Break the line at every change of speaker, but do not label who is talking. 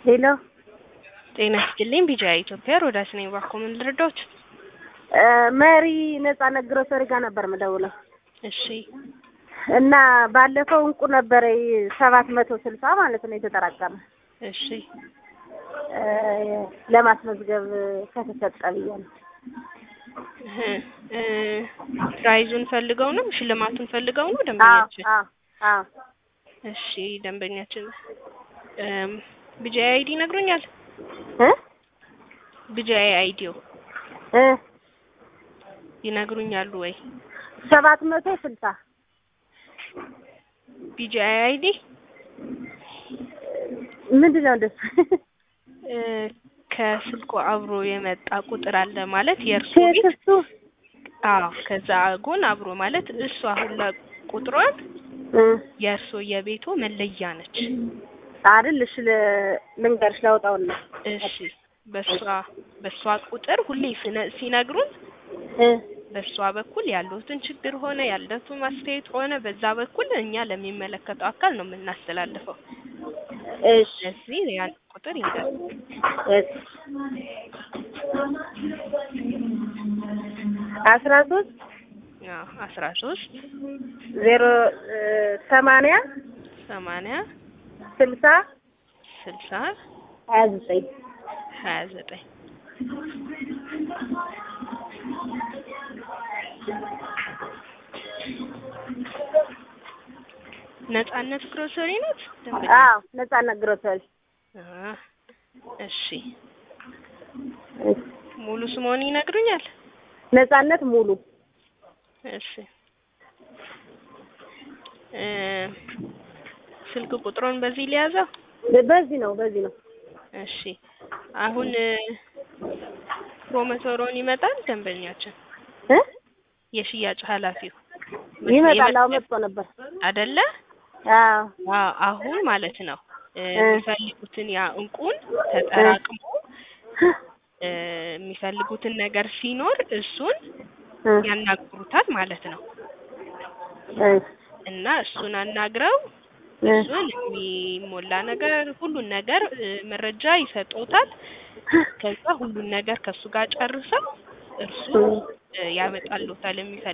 ሄሎ
ጤና ይስጥልኝ ቢጃ ኢትዮጵያ ሮዳስ ነኝ። እባክዎ ምን ልረዳዎት?
መሪ ነጻነት ግሮሰሪ ጋር ነበር የምደውለው
እሺ
እና ባለፈው እንቁ ነበረ ሰባት መቶ ስልሳ ማለት ነው የተጠራቀመ
እሺ
ለማስመዝገብ ከተሰጠ ብዬ ነው።
እህ እ ፕራይዙን ፈልገው ነው ሽልማቱን ፈልገው ነው
አዎ
ደንበኛችን?
አዎ አዎ
እሺ ደንበኛችን እም ቢጃይ አይዲ ነግሮኛል።
እ
ቢጃይ አይዲው
እ
ይነግሩኛሉ ወይ?
ሰባት መቶ ስልሳ
ቢጃይ አይዲ
ምንድን ነው እንደሱ?
እ ከስልኩ አብሮ የመጣ ቁጥር አለ ማለት የእርሱ ቤት
ቴክስቱ
አዎ ከዛ ጎን አብሮ ማለት እሱ አሁን ቁጥሯን
እ
የእርሶ የቤቶ መለያ ነች።
አይደል? እሺ ል- ልንገርሽ ላውጣውና
እሺ በሷ በሷ ቁጥር ሁሌ ስነ- ሲነግሩን
እ
በሷ በኩል ያለውትን ችግር ሆነ ያለቱን ማስተያየት ሆነ በዛ በኩል እኛ ለሚመለከተው አካል ነው የምናስተላልፈው።
እሺ
ስለዚህ ያን ቁጥር ይንገሩ።
እሺ አስራ ሶስት
አዎ አስራ ሶስት
ዜሮ እ ሰማንያ
ሰማንያ
ስልሳ
ስልሳ
ሀያ ዘጠኝ
ሀያ ዘጠኝ ነጻነት ግሮሰሪ ናት ደንበኛ?
አዎ ነጻነት ግሮሰሪ
አ እሺ
እሺ
ሙሉ ስምዎን ይነግሩኛል?
ነጻነት ሙሉ
እሺ እ ስልክ ቁጥሩን በዚህ ሊያዘው?
በዚህ ነው በዚህ ነው
እሺ አሁን እ ፕሮሞተሮን ይመጣል ደንበኛችን
እ
የሽያጭ ኃላፊው
ይመጣል አዎ መጥቶ ነበር
አይደለ?
አዎ
አዎ አሁን ማለት ነው እ
እ
የሚፈልጉትን ያ እንቁን ተጠራቅሞ እ የሚፈልጉትን ነገር ሲኖር እሱን
እ
ያናግሩታል ማለት ነው።
እ
እና እሱን አናግረው
እ
እሱን የሚሞላ ነገር ሁሉን ነገር እ መረጃ ይሰጡታል። ከዛ ሁሉን ነገር ከእሱ ጋር ጨርሰው እርሱ እ ያመጣልዎታል የሚፈልግ